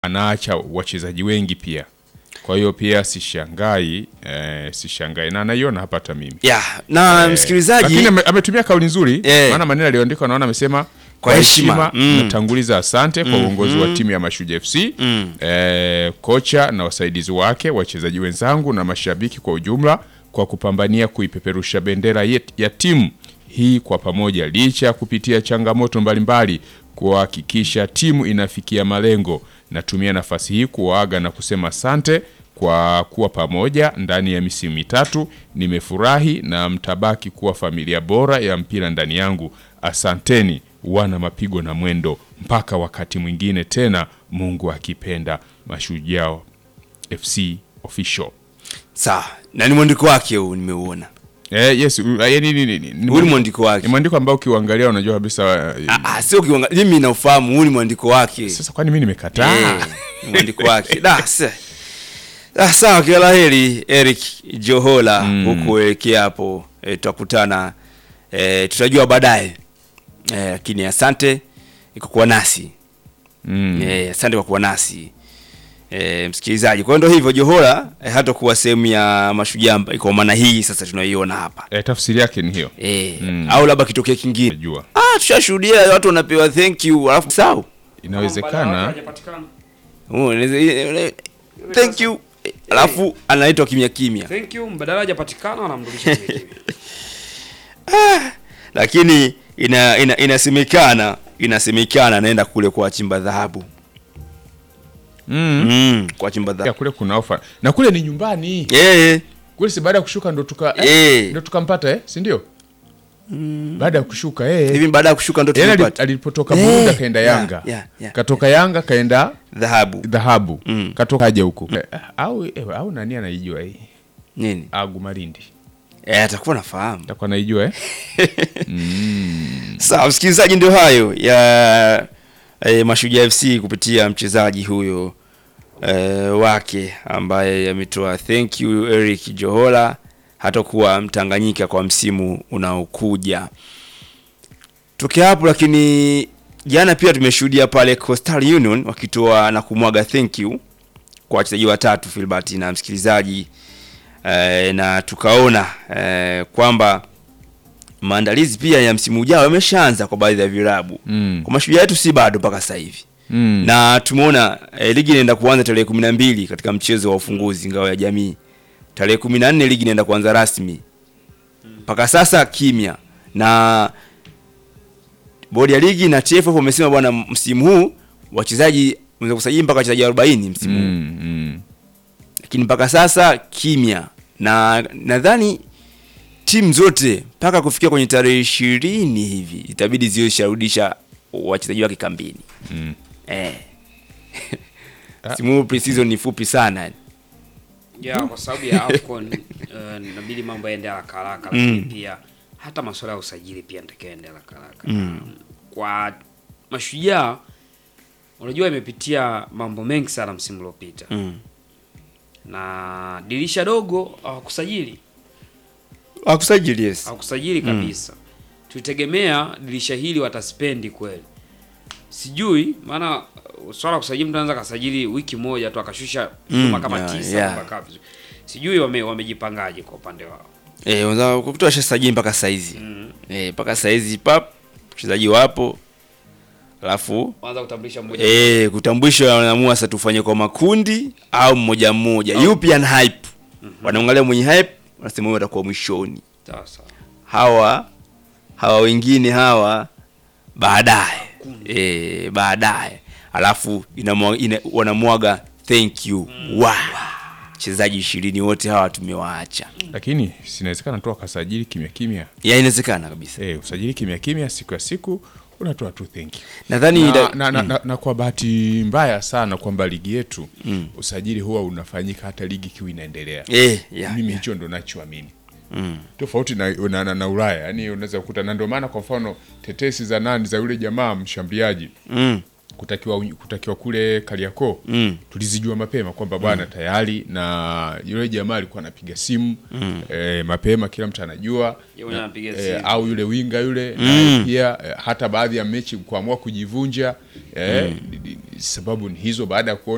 anaacha wachezaji wengi pia. Kwa hiyo pia sishangai eh, sishangai na naiona hapa hata mimi ya na Eh, msikilizaji lakini ame- ametumia kauli nzuri Eh. maana maneno aliyoandika naona amesema Kwa heshima, mm. natanguliza asante kwa uongozi wa timu ya Mashujaa FC eh, kocha na wasaidizi wake, wachezaji wenzangu na mashabiki kwa ujumla kwa kupambania kuipeperusha bendera yet- ya timu hii kwa pamoja, licha ya kupitia changamoto mbalimbali kuhakikisha timu inafikia malengo. Natumia nafasi hii kuwaaga na kusema asante kwa kuwa pamoja ndani ya misimu mitatu. Nimefurahi na mtabaki kuwa familia bora ya mpira ndani yangu. Asanteni wana mapigo na mwendo, mpaka wakati mwingine tena, Mungu akipenda. Mashujaa FC official. sawa na ni mwandiko wake huu nimeuona Eh, yes, u- eh, ni- ni- ni- ni- huu ni mwandiko ni wake mwandiko ambao ukiuangalia unajua kabisa eh, Ah, ah, sio kiwanga mimi naufahamu huu ni mwandiko wake sasa kwani mimi nimekataa? Eh, ni mwandiko wake da se- Ah, sawa kila la heri Eric Johola huku elekea hapo eh, tutakutana eh, tutajua baadaye eh, lakini asante kwa kuwa nasi Mm. eh, asante kwa kuwa nasi eh, msikilizaji kwa hiyo ndio hivyo Johola eh, hata kuwa sehemu ya mashujaa mba- kwa maana hii sasa tunaiona hapa Eh, tafsiri yake ni hiyo. eh, Mm. au labda kitokea kingine Najua ah tushashuhudia watu wanapewa thank you alafu sawa inawezekana Oh, inaweza- thank you alafu anaitwa kimya kimya Thank you, mbadala hajapatikana wanamrudisha kimya kimya. lakini ina, ina, inasemekana inasemekana anaenda kule kuwachimba dhahabu mm. mm, kuwachimba ya dhahabu kule kuna ofa na kule ni nyumbani eh kule si baada ya kushuka ndo tuka eh, Eh. ndo tukampata eh, si ndio? Baada ya kushuka eh. hivi baada ya kushuka ndo Yaani ali- tulipata alipotoka Eh, Burundi akaenda yeah, Yanga yeah, yeah. katoka Yanga kaenda dhahabu dhahabu Mm. katoka aje huko eh, au eh, au nani anaijua hii nini Agu Marindi eh atakuwa nafahamu takuwa naijua eh? sawa msikilizaji ndio hayo ya eh, mashujaa fc kupitia mchezaji huyo eh, wake ambaye ametoa thank you eric johola hatakuwa mtanganyika kwa msimu unaokuja tokea hapo lakini jana pia tumeshuhudia pale coastal union wakitoa na kumwaga thank you kwa wachezaji watatu filbert na msikilizaji eh, na tukaona eh, kwamba maandalizi pia ya msimu ujao yameshaanza kwa baadhi ya vilabu Mm. kwa mashujaa yetu si bado mpaka sasa hivi Mm. na tumeona eh, ligi inaenda kuanza tarehe kumi na mbili katika mchezo wa ufunguzi ngao ya jamii tarehe kumi na nne ligi inaenda kuanza rasmi mpaka sasa kimya na bodi ya ligi na TFF wamesema bwana msimu huu wachezaji unaweza kusajili mpaka wachezaji 40 msimu huu Mm, mm. lakini mpaka sasa kimya na nadhani timu zote mpaka kufikia kwenye tarehe ishirini hivi itabidi ziwe zisharudisha wachezaji wake kambini Mm. eh. simu huu pre-season ni fupi sana ya kwa sababu ya AFCON uh, inabidi mambo yaende haraka haraka, lakini pia hata masuala ya usajili pia natakiwa yaende haraka haraka. Kwa mashujaa, unajua imepitia mambo mengi sana msimu uliopita mm. na dirisha dogo hawakusajili akusajili yes hawakusajili kabisa. Tulitegemea dirisha hili wataspendi kweli, sijui maana uh, swala la kusajili, mtu anaweza kasajili wiki moja tu akashusha Mm, chuma kama yeah, tisa yeah. mpaka vizuri. Sijui wame wamejipangaje kwa upande wao. eh, unaweza kukuta sajili mpaka saizi eh, mpaka saizi pap wachezaji wapo alafu Kwanza kutambulisha mmoja eh, kutambulisha wanaamua sasa tufanye kwa makundi au mmoja mmoja yupi ana hype wanaangalia mwenye hype wanasema huyo atakuwa mwishoni sawa sawa. hawa hawa wengine hawa baadaye e, baadaye alafu inamwa- ina, wanamwaga thank you wow. wachezaji ishirini wote hawa tumewaacha lakini sinawezekana tu akasajili kimya kimya ya inawezekana kabisa eh, usajili kimya kimya siku ya siku unatoa tu thank you nadhani na, da- na, na, na, na kwa bahati mbaya sana kwamba ligi yetu usajili huwa unafanyika hata ligi ikiwa inaendelea eh, ya, mimi ya. hicho ndo nachoamini tofauti na, na, na, na Ulaya yani unaweza kukuta na ndio maana kwa mfano tetesi za nani za yule jamaa mshambuliaji Mm, kutakiwa kutakiwa kule Kariakoo Mm. tulizijua mapema kwamba bwana tayari na yule jamaa alikuwa anapiga simu eh, mapema kila mtu anajua Yeye mwenyewe anapiga eh, simu. au yule winga yule naye pia eh, hata baadhi ya mechi kuamua kujivunja eh, sababu ni hizo baada ya kuona